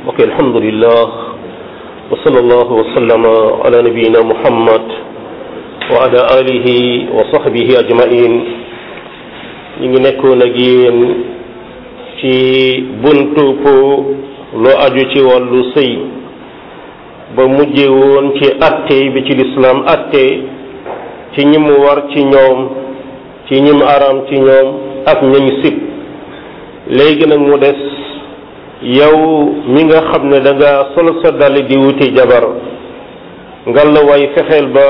mbokk alhamdulillah wa sallallahu wa sallama ala nabiyina muhammad wa ala alihi wa sahbihi ajmain ñu ngi nekkoon ak yéen ci buntu po loo aju ci wàllu sëy ba mujje woon ci atte bi ci lislaam atte ci ñi mu war ci ñoom ci ñi mu araam ci ñoom ak ñañu sib léegi nag mu des yow mi nga xam ne da nga solo sa dal di wuti jabar ngal la way fexeel ba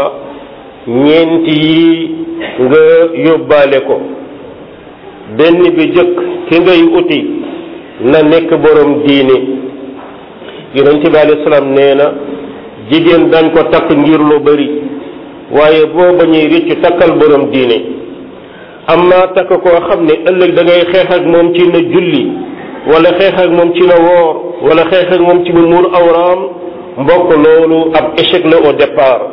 ñeenti yi nga yóbbaale ko benn bi jëkk ki ngay uti na nekk borom diine yonent bi alayhi salaam nee na jigéen dañ ko takk ngir lu bari waaye boo bañuy rëccu takkal borom diine amma takk koo xam ne ëllëg da ngay xeex ak moom ci na julli wala xeex ak moom ci na woor wala xeex ak moom ci mu muur awraam mbokk loolu ab échec la au départ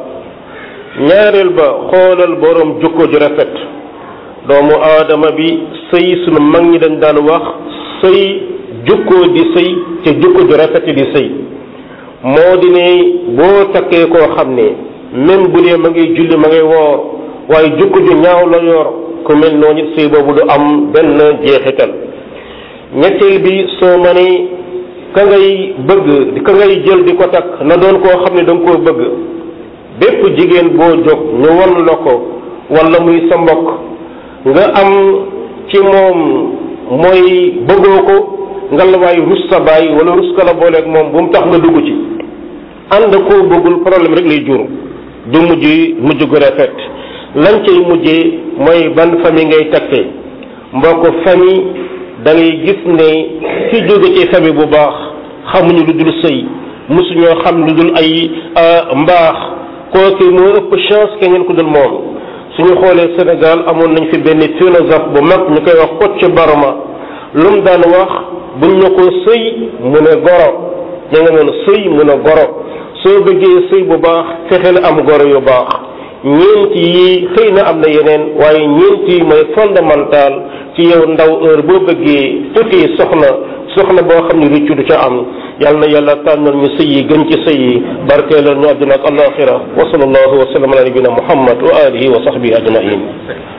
ñaareel ba xoolal borom jukko ju rafet doomu aadama bi sëy sunu mag ñi dañ daan wax sëy jukkoo di sëy te jukko ju rafet di sëy moo di ne boo takkee koo xam ne même bu dee ma ngay julli ma ngay woor waaye jukko ju ñaaw la yor ku mel noonu sëy boobu du am benn jeexital ñetteel bi soo ma ne ka ngay bëgg ka ngay jël di ko takk na doon koo xam ne da nga koo bëgg bépp jigéen boo jóg ñu won la ko wala muy sa mbokk nga am ci moom mooy bëggoo ko nga la waay rus sa baay wala rus ka la booleeg moom bu mu tax nga dugg ci ànd koo bëggul problème rek lay jur du mujj mujj gu rafet lan cay mujjee mooy ban famille ngay takkee mbokk famille da ngay gis ne ci jóge ci famille bu baax xamuñu lu dul sëy mosuñoo xam lu dul ay mbaax kooku moo ëpp chance keneen ku dul moom suñu xoolee Sénégal amoon nañ fi benn philosophe bu mag ñu koy wax Kocc Barma lu mu daan wax buñ ne ko sëy mu ne goro ña nga noonu sëy mu ne goro soo bëggee sëy bu baax fexe la am goro yu baax ñeent yi xëy na am na yeneen waaye ñeent yi mooy fondamental ci yow ndaw heure boo bëggee uti soxna soxna boo xam ne rëccu du ca am yal na yàlla tànnal ñu sëy yi gën ci sëy yi barkeelal ñu àdduna ak alaxira wa sallallahu wa sallam ala nabina muhammad wa alihi wa sahbihi ajmain